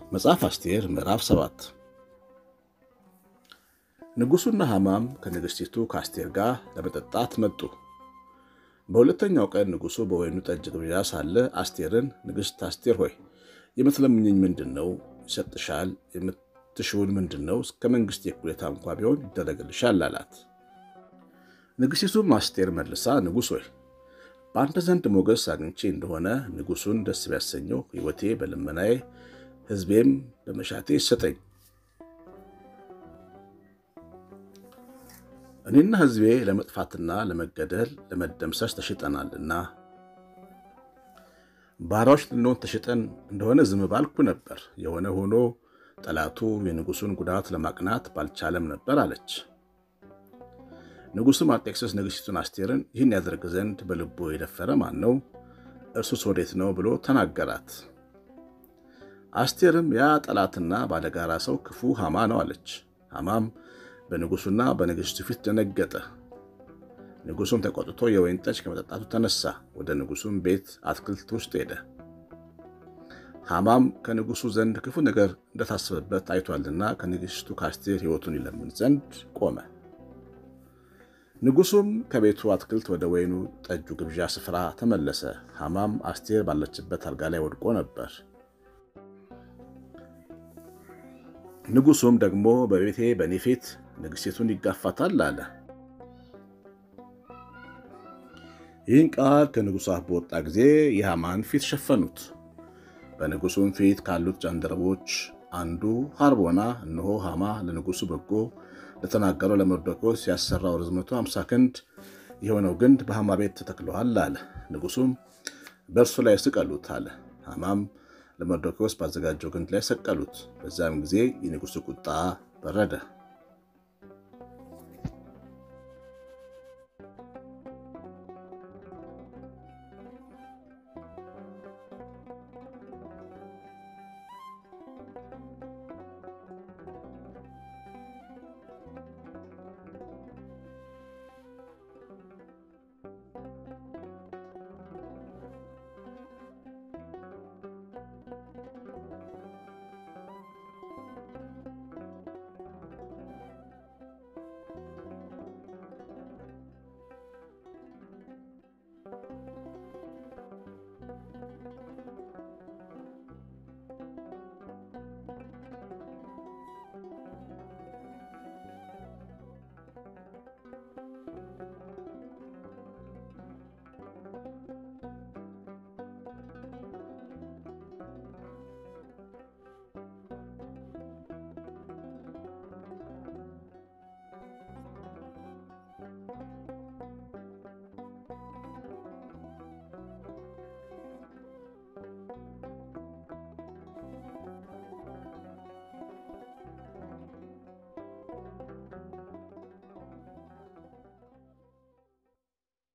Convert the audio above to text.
መጽሐፍ አስቴር ምዕራፍ ሰባት ንጉሡና ሐማም ከንግሥቲቱ ከአስቴር ጋር ለመጠጣት መጡ። በሁለተኛው ቀን ንጉሡ በወይኑ ጠጅ ግብዣ ሳለ አስቴርን ንግሥት አስቴር ሆይ የምትለምኝኝ ምንድን ነው? ይሰጥሻል። የምትሽውን ምንድን ነው? እስከ መንግሥት የእኩሌታ እንኳ ቢሆን ይደረግልሻል አላት። ንግሥቲቱም አስቴር መልሳ ንጉሥ ሆይ በአንተ ዘንድ ሞገስ አግኝቼ እንደሆነ ንጉሡን ደስ ቢያሰኘው ሕይወቴ በልመናዬ ሕዝቤም በመሻቴ ይሰጠኝ። እኔና ሕዝቤ ለመጥፋትና ለመገደል ለመደምሰስ ተሽጠናልና ባሪያዎች ልንሆን ተሽጠን እንደሆነ ዝም ባልኩ ነበር። የሆነ ሆኖ ጠላቱ የንጉሡን ጉዳት ለማቅናት ባልቻለም ነበር አለች። ንጉሡም አርጤክስስ ንግሥቲቱን አስቴርን ይህን ያደርግ ዘንድ በልቡ የደፈረ ማን ነው? እርሱስ ወዴት ነው? ብሎ ተናገራት። አስቴርም ያ ጠላትና ባለጋራ ሰው ክፉ ሐማ ነው አለች። ሐማም በንጉሡና በንግሥቱ ፊት ደነገጠ። ንጉሡም ተቆጥቶ የወይን ጠጅ ከመጠጣቱ ተነሳ። ወደ ንጉሡም ቤት አትክልት ውስጥ ሄደ። ሐማም ከንጉሡ ዘንድ ክፉ ነገር እንደታሰበበት አይቷልና ከንግሥቱ ከአስቴር ሕይወቱን ይለምን ዘንድ ቆመ። ንጉሡም ከቤቱ አትክልት ወደ ወይኑ ጠጁ ግብዣ ስፍራ ተመለሰ። ሐማም አስቴር ባለችበት አልጋ ላይ ወድቆ ነበር። ንጉሡም ደግሞ በቤቴ በእኔ ፊት ንግሥቲቱን ይጋፋታል አለ። ይህን ቃል ከንጉሡ አፍ በወጣ ጊዜ የሐማን ፊት ሸፈኑት። በንጉሡም ፊት ካሉት ጃንደረቦች አንዱ ሐርቦና እነሆ ሐማ ለንጉሡ በጎ ለተናገረው ለመርዶክዮስ ያሰራው ርዝመቱ አምሳ ክንድ የሆነው ግንድ በሐማ ቤት ተተክለዋል አለ። ንጉሡም በእርሱ ላይ ስቀሉት አለ። ሐማም ለመርዶክዮስ ባዘጋጀው ግንድ ላይ ሰቀሉት። በዚያም ጊዜ የንጉሡ ቁጣ በረደ።